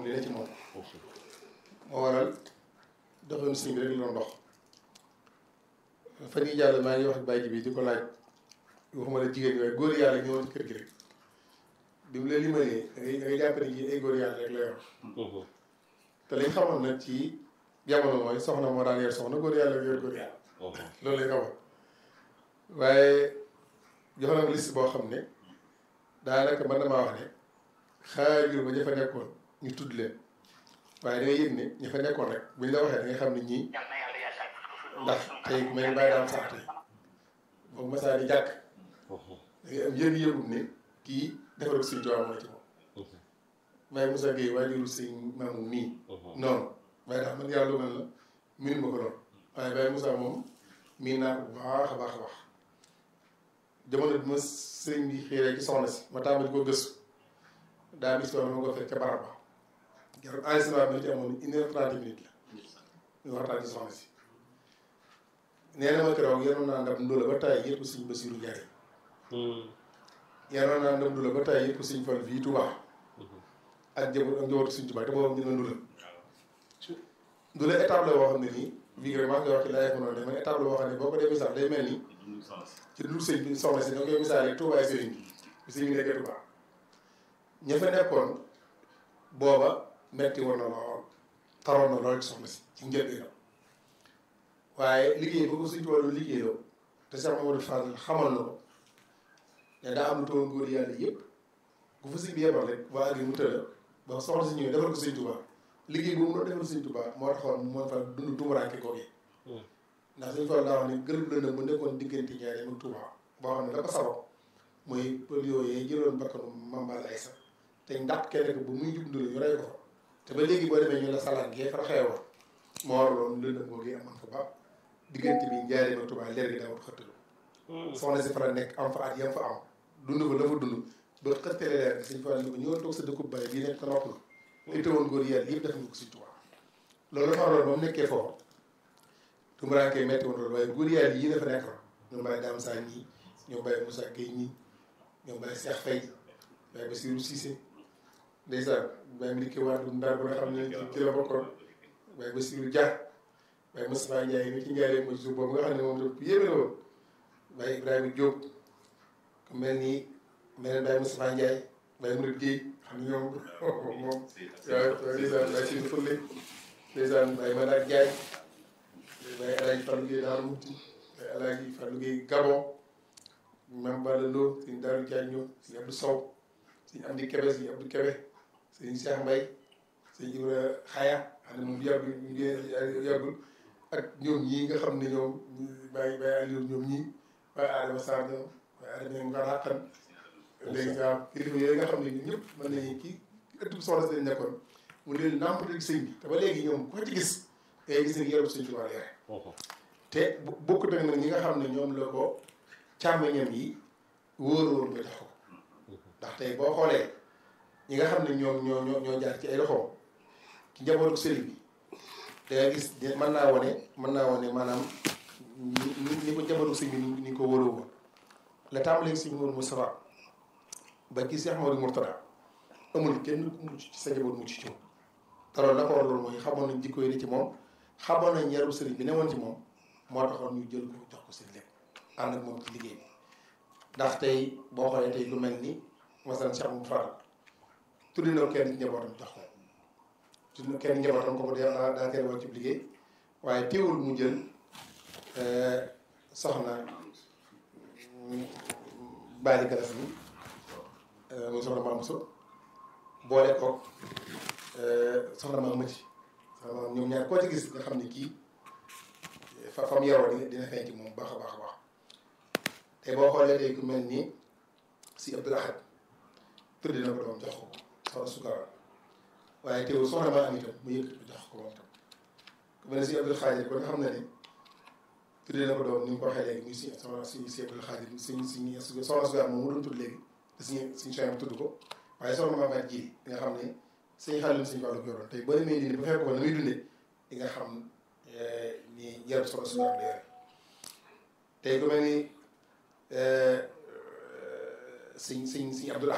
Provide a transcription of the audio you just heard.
li ne ci moom moo waral doxoon sëñ bi rek la doon dox fan yii jàll maa ngi wax ak bàyyi bi di ko laaj waxuma la jigéen ñi waaye góor yàlla ñëwoon ci kër gi rek bi mu la limalee da ngay da ngay jàpp ne ji ay góor yàlla rek la yor te lañ xamoon nag ci jamono mooy soxna moo daan yor soxna góor yàlla yor góor yàlla loolu lañ xamoon waaye jox na ma liste boo xam ne daanaka mën na maa wax ne xaajul ba ña fa nekkoon ñu tudd leen waaye da ngay yëg ne ña fa nekkoon rek buñ la waxee da ngay xam ne ñii ndax tey ku mel ni bàyyi daam sax tey boobu masaa di jàkk da ngay am yëg-yëgum ne kii defaru suñ tubaab mooy ci moom waaye Moussa Gueye waajuru sëñ maamu nii noonu waaye daal man yàlla dogal la miin ma ko doon waaye Baye Moussa moom miin naa ko bu baax a baax a baax jamono bi ma sëñ bi xiiree ci soxna si ma tàmbali ko gëstu daa bis ma ko fekk ca barab ba jarul enregistrement bi ci amoon une heure trente minutes la ñu waxtaan ci soxna si nee na ma keroog yenoon naa ndam ndóola ba tay yëpp sëñ Basiru Njaay yenoon naa ndam ndóola ba tay yëpp sëñ Fall fii Touba ak njaboot ak njabootu sëñ Touba te boobu ñu ne ndóola ndóola étape la boo xam ne nii bii rek maa ngi koy wax ci laaj noonu de man étape la boo xam ne boo ko dee misaal day mel ni ci dul sëñ bi soxna si da koy misaale Touba ay sëriñ bi bi sëñ bi nekkee Touba ña fa nekkoon booba metti woon na lool taroon na lool ci soxna si ci njëlbéenam waaye liggéey boo ko suñ tubaab doon liggéeyoo te Cheikh Mamadou Fadel xamal na ko ne daa am lu toon góor yàlla yëpp ku fa sëñ bi yebal rek waa agri mu tëla ba soxna si ñëwee defal ko sëñ Tuubaa liggéey boobu noonu defal sëñ Tuubaa moo taxoon moo fa dund tumuraanke googu ndax suñu fa daa wax ne gërëm lëndëm bu nekkoon diggante Njaaréem ak Tuubaa boo xam ne la ko sabab mooy pël yooyu jëloon bakkanu Mambal Aysa te ndax kenn ko bu muy jub ndul ñu rey ko fa te ba léegi boo demee ñu la salaan gee fa xewoon moo waraloon lëndëm googu amoon fa ba diggante bi Njaaréem ak Tuubaa leer gi daawut xëttalu soxna si fa la nekk am fa at yam fa am dund fa la fa dund ba xëttale leer gi suñ fa ni ko ñëwoon toog sa dëkkub bàyyi bii nekk nopp la te teewoon góor yàlla yëpp def nga ko suñ Tuubaa loolu dafa waraloon ba mu nekkee foofu tumuraanke metti woon loolu waaye góor yàlla yii dafa nekkoon ñoom Baye Dame Sa ñii ñoom Baye Moussa Gueye ñii ñoom Baye Cheikh Faye Baye Bassirou Cissé ndeysaan Baye Madické Wade Ndar ba nga xam ne ci la bokkoon Baye Bassirou Dia Baye Moustapha Ndiaye mi ci Ndiaye mooy suuf boobu nga xam ne moom tam yéeme la woon Baye Ibrahima Diop ku mel ni mel ni Baye Moustapha Ndiaye Baye Mouride Gueye xam ne ñoom moom waaw ndeysaan Baye Sine Foule ndeysaan Baye Manar Ndiaye Baye El Hadj Fallou Gueye Daaru Muti Baye El Hadj Fallou Gueye Gabon Mame Balla Lo sëñ Daaru Diagne sëñ Abdou Sow sëñ Amdi Kebe sëñ Abdou Kebe sëñ Cheikh Mbaye sëñ Ibra Xaya xam ne moom yàggul yàggul ak ñoom ñii nga xam ne ñoom Baye Baye Aliou ñoom ñii Baye Adama Sarr ñoom Baye Adama nga xaqan léegi waaw kilifa yooyu nga xam ne ñun ñëpp mën nañu kii ëttub soxna si lañ nekkoon mu leen nàmpatal sëñ bi te ba léegi ñoom ko ci gis ngay gis ne yaram sëñ Tuubaa yore te bokkut ak nag ñi nga xam ne ñoom la ko càmmeñam yi wóoroon ba jox ko ndax tey boo xoolee ñi nga xam ne ñoom ñoo ñoo ñoo jaar ci ay loxoom ci njabootu sëriñ bi da nga gis mën naa wane mën naa wane maanaam ni ni ko njabootu sëriñ bi ni ko wóoroo woon la tàmbalee sëriñ Mourou Moustapha ba ci Cheikh Modou Mourtada amul kenn ku mucc ci sa njaboot mucc ci moom te loolu la ko war loolu mooy xamoon nañ jikko yi ni ci moom xamoon nañ yaru sëriñ bi newoon ci moom moo taxoon ñu jël ko jox ko seen lépp ànd ak moom ci liggéey bi ndax tey boo xoolee tey lu mel ni masalan Cheikh Moussa Fall tuddi na kenn njabootam jox ko tuddi na kenn njabootam kooku daa daa koy wax ci liggéey waaye teewul mu jël soxna Bali Galas mi muy soxna Maam So boole ko soxna Maam Mati soxna Maam ñoom ñaar koo ci gis nga xam ne kii fa fam yaroo dina dina feeñ ci moom baax a baax a baax te boo xoolee tey ku mel ni si Abdul Ahad tuddi na ko doom jox ko soxna Sukara waaye teewul soxna maa am itam mu yëkkati ko jox ko moom tam ku mel ne si Abdul Xaadir ko nga xam ne ne tuddi na ko doom ni mu ko waxee léegi muy si soxna si si Abdul Xaadir suñ suñ soxna Sukara moom mu doon tudd léegi te suñu suñu soxna tudd ko waaye soxna maa faat ji nga xam ne suñu xaalis suñu wàllu yoroon tey boo demee dindi ba fekk ko na muy dundee di nga xam ni yarab soxna Sukara la yore tey ku mel ni sëñ sëñ sëñ Abdul